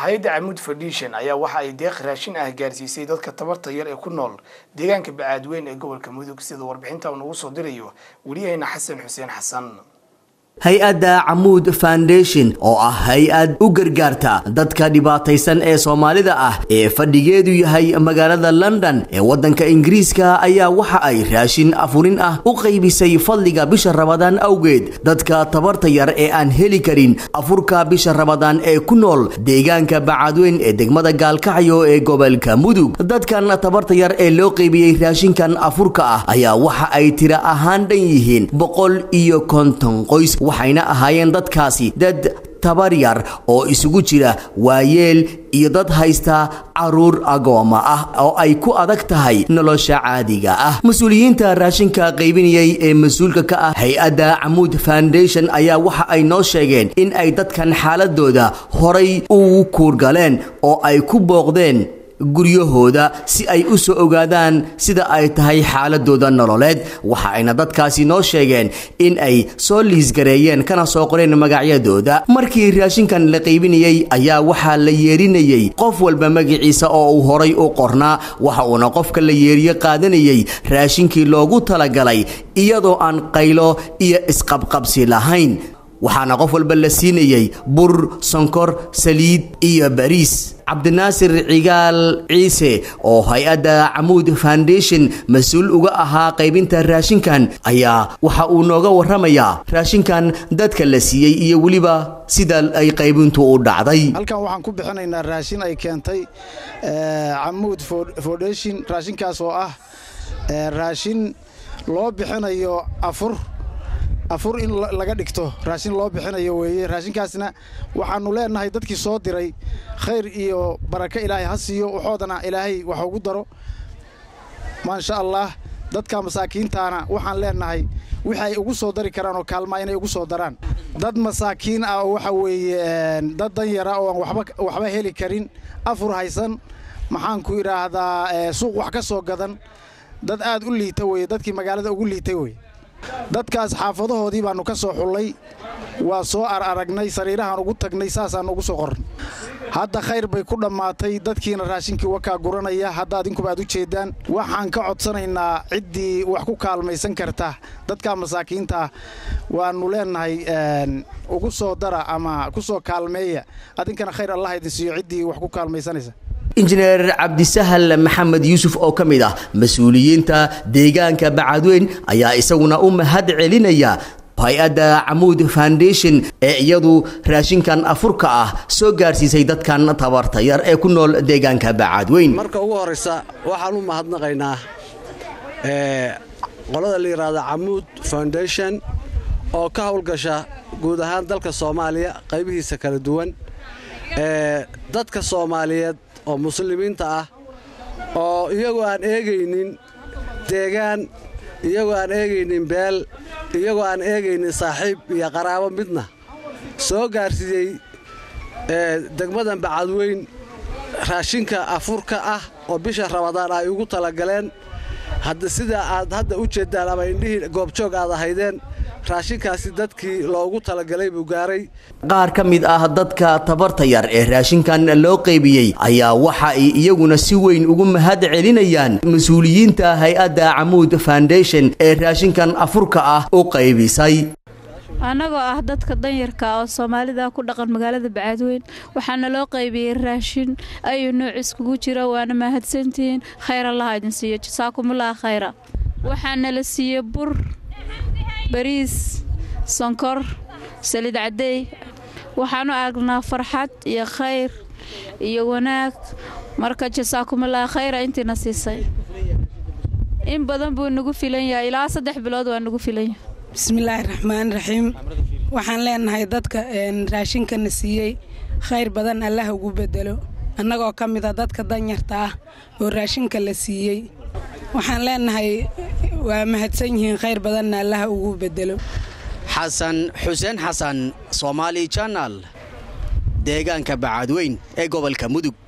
hay-adda camuud foundation ayaa waxa ay deeq raashin ah gaarsiisay dadka tabarta yar ee ku nool deegaanka bacaadweyn ee gobolka mudug sida warbixinta uu nagu soo dirayo weliyaheyna xasan xuseen xasan hay-adda camuud foundation oo ah hay-ad u gargaarta dadka dhibaataysan ee soomaalida ah ee fadhigeedu yahay magaalada london ee waddanka ingiriiska ayaa waxa ay raashin afurin ah u qaybisay fadliga bisha rabadaan awgeed dadka tabarta yar ee aan heli karin afurka bisha rabadaan ee ku nool deegaanka bacadweyn ee degmada gaalkacyo ee gobolka mudug dadkan tabarta yar ee loo qaybiyey raashinkan afurka ah ayaa waxa ay tira ahaan dhan yihiin boqol iyo konton qoys waxayna ahaayeen dadkaasi dad tabar yar oo isugu jira waayeel iyo dad haysta caruur agooma ah oo ay ku adag tahay nolosha caadiga ah mas-uuliyiinta raashinka qaybinayay ee mas-uulka ka ah hay-adda camuud foundation ayaa waxa ay noo sheegeen in ay dadkan xaaladooda horay ugu kuurgaleen oo ay ku booqdeen guryahooda si ay u soo ogaadaan sida ay tahay xaaladooda nololeed waxa ayna dadkaasi noo sheegeen in ay soo liisgareeyeen kana soo qoreen magacyadooda markii raashinkan la qaybinayey ayaa waxaa la yeerinayey qof walba magaciisa oo uu horay u qornaa waxa uuna qofka la yeeriye qaadanayey raashinkii loogu talagalay iyadoo aan qaylo iyo isqabqabsi lahayn waxaana qof walba la siinayey bur sonkor saliid iyo bariis cabdinaasir cigaal ciise oo hay-adda camuud foundation mas-uul uga ahaa qaybinta raashinkan ayaa waxa uu nooga warramayaa raashinkan dadka la siiyey iyo weliba sida ay qaybintu u dhacday halkan waxaan ku bixinaynaa raashin ay keentay camuud foundation raashinkaas oo ah raashin loo bixinayo afur afur in laga dhigto raashin loo bixinayo weeye raashinkaasna waxaannu leennahay dadkii soo diray khayr iyo barako ilaahay ha siiyo waxoodana ilaahay wax ugu daro maasha allah dadka masaakiintaana waxaan leennahay wixii ay ugu soo dari karaan oo kaalmaa inay ugu soo daraan dad masaakiin ah oo waxa weeye dad danyara oo aan waxba heli karin afur haysan maxaanku idhaahdaa suuq wax ka soo gadan dad aad u liita weye dadkii magaalada ugu liitay weye dadkaas xaafadahoodii baannu ka soo xullay waa soo araragnay sariirahaan ugu tagnay saasaannu ugu soo qorn hadda khayr bay ku dhammaatay dadkiina raashinkii wakaa guranaya hadda adinkuba aad u jeeddaan waxaan ka codsanaynaa ciddii wax ku kaalmaysan karta dadka masaakiinta waannu leennahay ugu soo dara ama ku soo kaalmeeya adinkana khayr allah idin siiyo ciddii wax ku kaalmaysanaysa injineer cabdisahal maxamed yuusuf oo ka mid ah mas-uuliyiinta deegaanka bacadweyn ayaa isaguna u mahad celinaya hay-adda camuud foundation ee iyadu raashinkan afurka ah soo gaarsiisay dadkan tabarta yar ee ku nool deegaanka bacadweyn marka ugu horraysa waxaan u mahadnaqaynaa qolada la yidhaahda camuud foundation oo ka howlgasha guud ahaan dalka soomaaliya qaybihiisa kala duwan dadka soomaaliyeed oo muslimiinta ah oo iyagoo aan eegaynin deegaan iyagoo aan eegaynin beel iyagoo aan eegaynin saaxiib iyo qaraabo midna soo gaarsiiyey degmadan bacadweyn raashinka afurka ah oo bisha rabadaan ay ugu talagaleen hadda sida aad hadda u jeeddaan ama indhihii goobjoog aad ahaydeen raashinkaasi dadkii loogu talagalay buu gaaray qaar ka mid ah dadka tabarta yar ee raashinkan loo qaybiyey ayaa waxa ay iyaguna si weyn ugu mahad celinayaan mas-uuliyiinta hay-adda camuud foundation ee raashinkan afurka ah u qaybisay annagoo ah dadka danyarka oo soomaalida ku dhaqan magaalada bacaadweyn waxaana loo qaybiyey raashin ayuu nooc iskugu jira waana mahadsantihiin khayr allaha idin siiyo jasaakumullah khayra waxaana la siiyey bur bariis sonkor saliid caddeey waxaanu aragnaa farxad iyo khayr iyo wanaag marka jasaakumullah khayra intiina siisay in badan buu nagu filan yahay ilaa saddex bilood waa nagu filan yahay bismillaahi raxmaan raxiim waxaan leenahay dadka raashinkana siiyey khayr badan allah ugu bedelo annagoo ka mida dadka danyarta ah oo raashinka la siiyey waxaan leenahay waa mahadsan yihiin khayr badanna allah ugu bedelo xasan xuseen xasan somaali janal deegaanka bacadweyn ee gobolka mudug